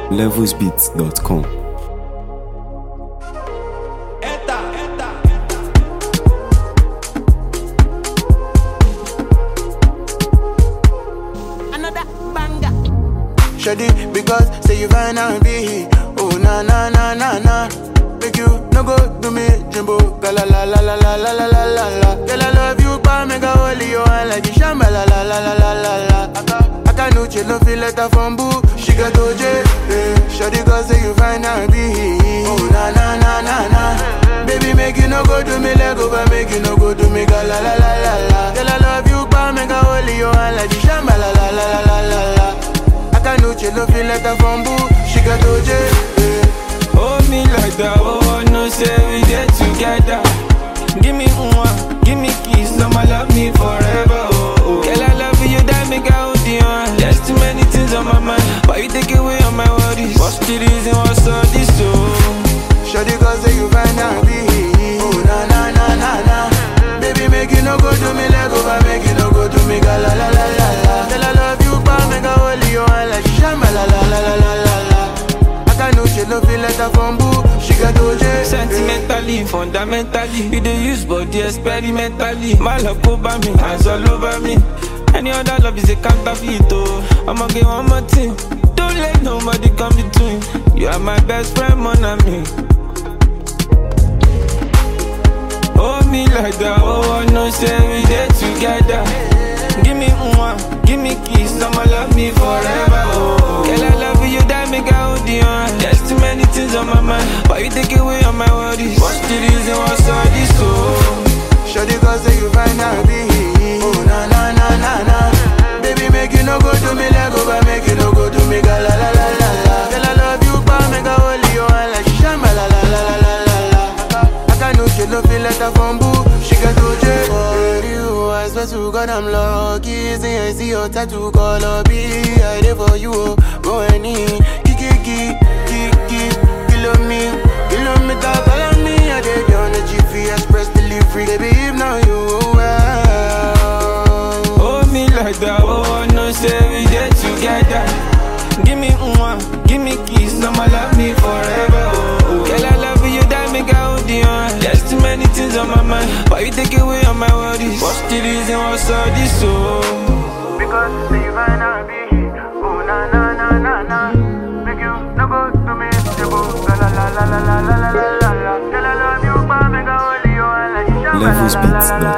levelsbeats.com. Another banger. Shady, because say you fine and be Oh na na na na na Make you no go do me jumbo Ga la la la la la la la la la la Girl I love you pa make a holy you and like the shamba la la la la la la la Aka, aka no chill no feel letter from boo She got OJ, eh Shady cause say you fine and be Oh na na na na na Baby make you no go do me leg over Make you no go do me ga la la la la la Girl I love you pa make a holy you and like the shamba la la la la la la la Akanuche no feel like a bamboo She got OJ eh. Hold me like that, oh, I know say we get together. Give me one, give me kiss, I'ma love me forever, oh, oh. Girl, I love you, that make I hold you on. There's too many things on my mind, but you take away all my worries. What's the reason, what's all this, oh? Shawty cause say you find out be Oh na na na na na Baby make you no go do me leg over Make you no go do me ga la la la la la Girl I love you pa make a hold you on like shamba la la la la la la la Akanuche no feel like a bamboo She got OJ eh. Sentimentally, fundamentally, you dey use body experimentally. My love over me, hands all over me. Any other love is a counterfeit, oh. I'ma get one more thing. Don't let nobody come between. You are my best friend, mon ami. Hold me like that, oh, I know say we dey together. Give me one, give me kiss, I'ma love me forever, oh. Girl, I love you, that make I hold you on. There's too many things on my mind, but you take away all my worries. What's the reason, what's all this, oh? Shawty cause say you find out be Oh na na na na na Baby make you no go do me leg over Make you no go do me ga la la la la la Girl I love you pa make a hold you on like shamba la la la la la la la Aka, aka no she no feel like a bamboo She got OJ For you I swear to God I'm lucky See I see your tattoo color be I there for you oh Go any Kiki kiki kiki Kilo me Kilometer follow me I did on the GPS press delivery Baby if now you well Hold me like that, oh, I know say we dey together. Give me one, give me kiss, I'ma love me forever, oh. oh. Girl, I love you, that make I hold you on. There's too many things on my mind, but you take away all my worries. What's the reason, what's all this, oh? Because say you find out be Oh na na na na na Make you no go to me Jebo La la la la la la la la la la Girl I love you but make a holy you and like you shamba la la la la la